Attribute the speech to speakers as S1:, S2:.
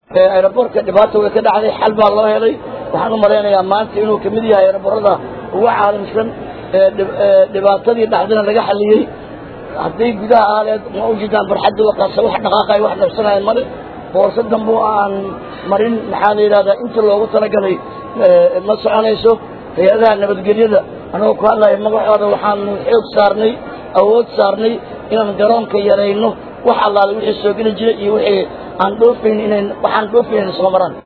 S1: aeroboortka dhibaata way ka dhacday xal baa loo helay waxaan u malaynayaa maanta inuu kamid yahay aeroboorada ugu caalamsan dhibaatadii dhacdana laga xaliyey hadday gudaha aaleed ma ujeedaan barxadda waqaasa wax dhaqaaqay wax dhabsanaya male boorso dambe oo aan marin maxaa la yidhahdaa inta loogu talagalay ma soconayso hay-adaha nabadgelyada anagoo ku hadlaya magacooda waxaanu xoog saarnay awood saarnay inaan garoonka yarayno wax allaale wixii soo geli jiray iyo wixii aan dhoofayn inayn waxaan dhoofayn soo maraan